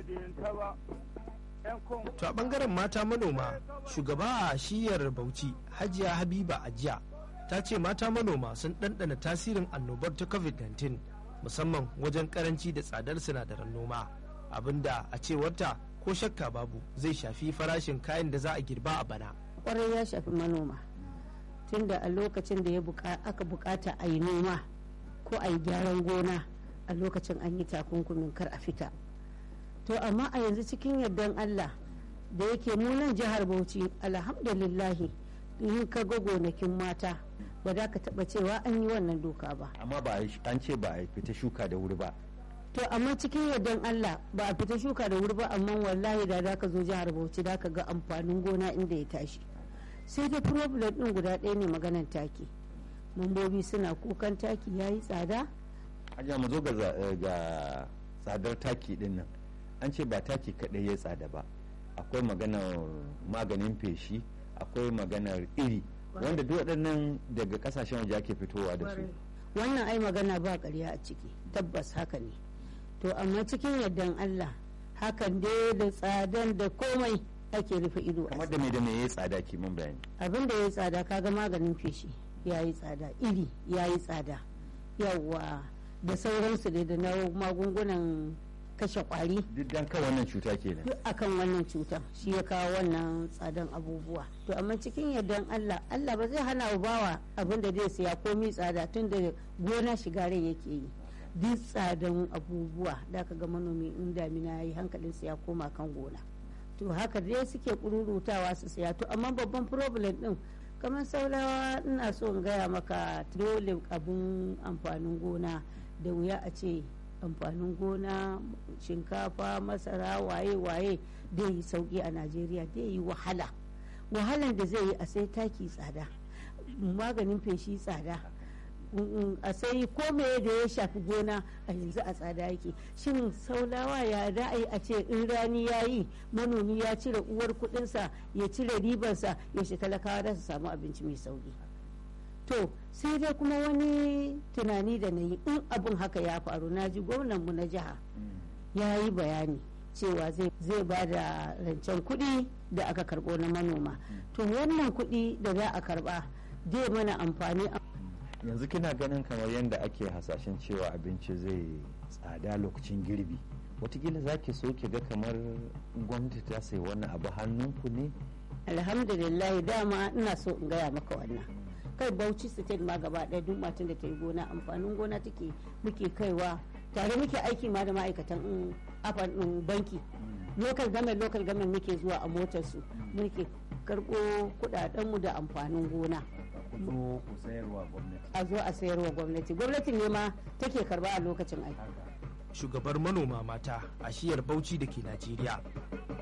madinta ba To a bangaren mata manoma shugaba a shiyar Bauchi Hajiya Habiba Ajiya ta ce mata manoma sun ɗanɗana tasirin annobar ta COVID-19 musamman wajen karanci da tsadar sinadaran noma abinda a cewarta ko shakka babu zai shafi farashin kayan da za a girba a bana. kwarai ya shafi manoma tunda a lokacin da ya aka bukata a yi noma ko a yi gyaran gona a lokacin an yi takunkumin kar a fita to amma a yanzu cikin yardan allah da yake munan jihar bauchi alhamdulillahi in ka ga gonakin mata ba za ka taba cewa an yi wannan doka ba amma ba an ce ba a fita shuka da wuri ba to amma cikin yardan allah ba a fita shuka da wuri ba amma wallahi da za ka zo jihar bauchi da ka ga amfanin gona inda ya tashi sai dai problem din guda ɗaya ne maganan taki mambobi suna kukan taki ya yi tsada ajiya mu zo ga tsadar taki din nan an ce ba taki kaɗai ya tsada ba akwai maganar maganin feshi akwai maganar iri wanda duk waɗannan daga kasashen waje ake fitowa da su wannan ai magana ba ƙarya a ciki tabbas haka ne to amma cikin yardan allah hakan dai da tsadan da komai ake rufe ido kamar da me da me ya tsada ki mun bayani abin da ya tsada kaga maganin feshi ya yi tsada iri ya yi tsada yawa da sauransu dai da na magungunan kashe kwari duk dan kan wannan cuta kenan duk akan wannan cuta shi ya kawo wannan tsadan abubuwa to amma cikin yardan Allah Allah ba zai hana bawa abin da zai siya komi tsada tun da gona shiga rai yake yi duk tsadan abubuwa da ka ga manomi in damina ya yi hankalin ya koma kan gona to haka dai suke kururutawa su siya to amma babban problem din kamar saulawa ina so in gaya maka dole abun amfanin gona da wuya a ce amfanin gona shinkafa masara waye-waye da yi sauki a najeriya da yi wahala wahalan da zai yi a sai taki tsada maganin feshi tsada a sai kome da ya shafi gona a yanzu a tsada yake shin saulawa ya ra'ayi a ce in rani ya yi manomi ya cire uwar kudinsa ya cire ribarsa yaushe talakawa da su samu abinci mai sauki to sai dai kuma wani tunani da na yi in abin haka ya faru na ji gwamnanmu na jiha ya yi bayani cewa zai ba da rancen kuɗi da aka karɓo na manoma to wannan kuɗi da za a karɓa zai mana amfani yanzu kina ganin kamar yadda ake hasashen cewa abinci zai tsada lokacin girbi watakila za ki so ki ga kamar gwamnati ta sai wannan abu hannunku ne alhamdulillah dama ina so in gaya maka wannan kai bauchi state ma gaba ɗaya duk matan da ta yi gona amfanin gona take muke kaiwa tare muke aiki ma da ma'aikatan afan banki local government local government muke zuwa a motar su muke karɓo kuɗaɗenmu da amfanin gona a zo a sayarwa gwamnati gwamnati ne ma take karba a lokacin aiki shugabar manoma mata a shiyar bauchi da ke najeriya